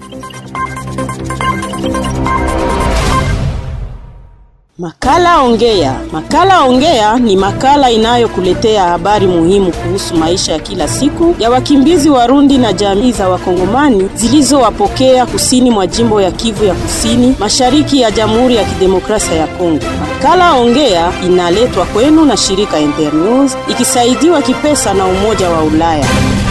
Makala Ongea. Makala Ongea ni makala inayokuletea habari muhimu kuhusu maisha ya kila siku ya wakimbizi Warundi na jamii za Wakongomani zilizowapokea kusini mwa jimbo ya Kivu ya Kusini, mashariki ya Jamhuri ya Kidemokrasia ya Kongo. Makala Ongea inaletwa kwenu na shirika Internews ikisaidiwa kipesa na Umoja wa Ulaya.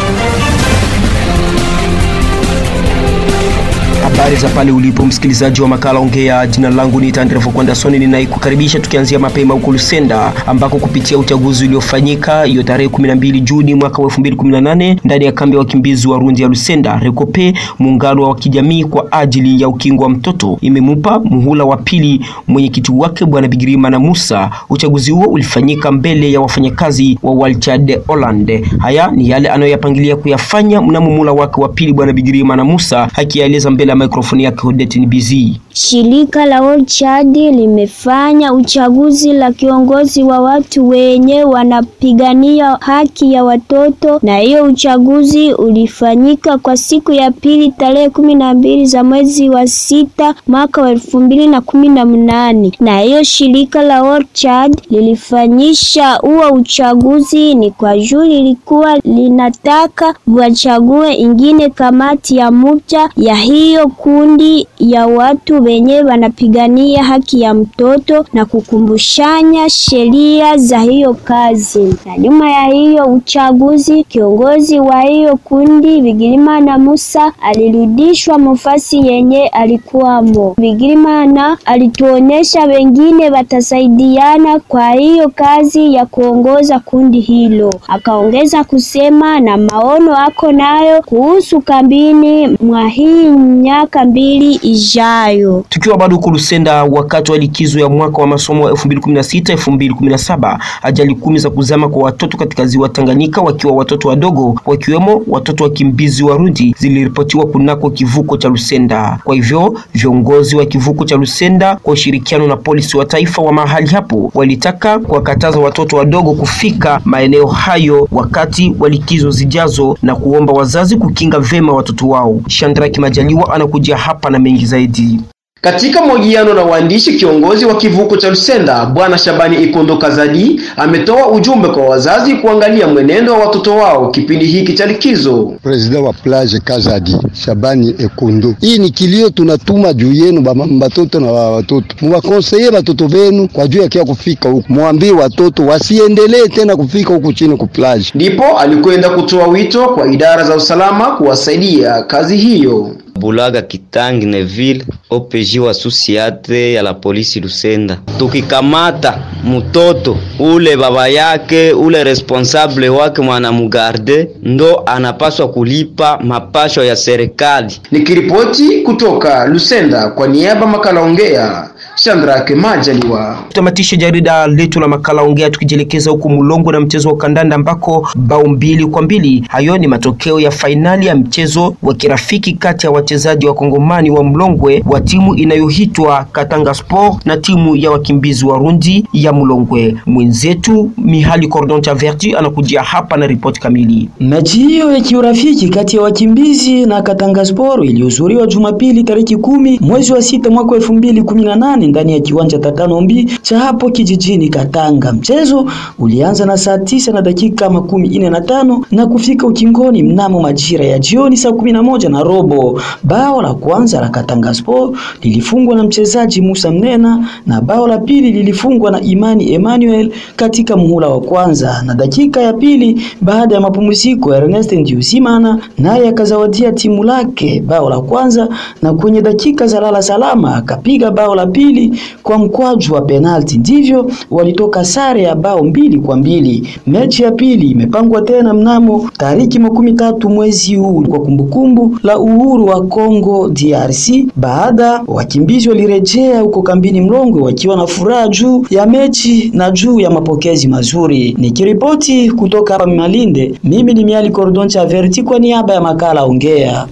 Habari za pale ulipo msikilizaji wa makala ongea. Jina langu ni Tandrevo Kwandasoni, ninaikukaribisha tukianzia mapema huko Lusenda ambako kupitia uchaguzi uliofanyika hiyo tarehe 12 Juni mwaka wa 2018 ndani ya kambi ya wakimbizi wa Rundi ya Lusenda, Rekope, muungano wa kijamii kwa ajili ya ukingo wa mtoto, imemupa muhula wa pili mwenyekiti wake bwana Bigirima na Musa. Uchaguzi huo ulifanyika mbele ya wafanyakazi wa Walchad Holland. Haya ni yale anayoyapangilia kuyafanya mnamo muhula wake wa pili bwana Bigirima na Musa, akieleza mbele ya mikrofoni yake Odette Nibizi. Shirika la World Chad limefanya uchaguzi la kiongozi wa watu wenye wanapigania haki ya watoto, na hiyo uchaguzi ulifanyika kwa siku ya pili tarehe kumi na mbili za mwezi wa sita mwaka wa elfu mbili na kumi na mnane. Na hiyo shirika la World Chad lilifanyisha huo uchaguzi ni kwa juu lilikuwa linataka wachague ingine kamati ya muda ya hiyo kundi ya watu wenye wanapigania haki ya mtoto na kukumbushanya sheria za hiyo kazi. Na nyuma ya hiyo uchaguzi, kiongozi wa hiyo kundi Bigirimana Musa alirudishwa mufasi yenye alikuwamo. Bigirimana alituonyesha wengine watasaidiana kwa hiyo kazi ya kuongoza kundi hilo. Akaongeza kusema na maono ako nayo kuhusu kambini mwa hii miaka mbili ijayo. Tukiwa bado huko Lusenda, wakati wa likizo ya mwaka wa masomo 2016 2017, ajali kumi za kuzama kwa watoto katika ziwa Tanganyika wakiwa watoto wadogo, wakiwemo watoto wakimbizi Warundi ziliripotiwa kunako kivuko cha Lusenda. Kwa hivyo viongozi wa kivuko cha Lusenda kwa ushirikiano na polisi wa taifa wa mahali hapo walitaka kuwakataza watoto wadogo kufika maeneo hayo wakati wa likizo zijazo na kuomba wazazi kukinga vema watoto wao. Shandraki Majaliwa anakuja hapa na mengi zaidi. Katika mahojiano na waandishi, kiongozi wa kivuko cha Lusenda Bwana Shabani Ikondo Kazadi ametoa ujumbe kwa wazazi kuangalia mwenendo wa watoto wao kipindi hiki cha likizo. President wa plage Kazadi Shabani Ikondo, hii ni kilio tunatuma juu yenu batoto na watoto, muwakonseye watoto wenu kwa juu yakia kufika huku, mwambie watoto wasiendelee tena kufika huku chini ku plage. Ndipo alikwenda kutoa wito kwa idara za usalama kuwasaidia kazi hiyo. Bulaga Kitangi Neville OPJ wa susiate ya la polisi Lusenda, tukikamata mtoto ule baba yake ule responsable wake mwanamugarde ndo anapaswa kulipa mapasho ya serikali. Nikiripoti kutoka Lusenda kwa niaba makala ongea Shandrake Majaliwa. Tutamatisha jarida letu la makala ongea tukijielekeza huko Mulongo na mchezo wa kandanda ambako bao mbili kwa mbili. Hayo ni matokeo ya fainali ya mchezo wa kirafiki kati ya wachezaji wa Kongomani wa Mlongwe wa timu inayoitwa Katanga Sport na timu ya wakimbizi Warundi ya Mlongwe. Mwenzetu Mihali Cordon cha Vertu anakujia hapa na ripoti kamili. Mechi hiyo ya kiurafiki kati ya wakimbizi na Katanga Sport ilihudhuriwa Jumapili tariki kumi mwezi wa sita mwaka elfu mbili kumi na nane ndani ya kiwanja Tatanombi cha hapo kijijini Katanga. Mchezo ulianza na saa tisa na dakika makumi ine na tano na kufika ukingoni mnamo majira ya jioni saa kumi na moja na robo. Bao la kwanza la Katanga Sport lilifungwa na mchezaji Musa Mnena na bao la pili lilifungwa na Imani Emmanuel katika muhula wa kwanza, na dakika ya pili baada ya mapumziko Ernest Ndiusimana naye akazawadia timu lake bao la kwanza, na kwenye dakika za lala salama akapiga bao la pili kwa mkwaju wa penalti. Ndivyo walitoka sare ya bao mbili kwa mbili. Mechi ya pili imepangwa tena mnamo tariki makumi tatu mwezi huu kwa kumbukumbu la uhuru wa Kongo DRC, baada wakimbizi walirejea huko kambini Mlongwe wakiwa na furaha juu ya mechi na juu ya mapokezi mazuri. Nikiripoti kutoka hapa Malinde, mimi ni Miali Cordon cha Verti kwa niaba ya makala Ongea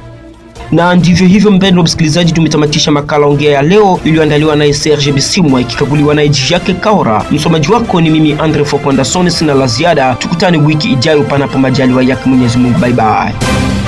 na ndivyo hivyo, mpendwa msikilizaji, tumetamatisha makala ongea ya leo iliyoandaliwa naye Serge Bisimwa ikikaguliwa naye Jacques Kaora. Msomaji wako ni mimi Andre Fokondasone. Sina la ziada, tukutane wiki ijayo, panapo majaliwa yake Mwenyezi Mungu. Bye bye.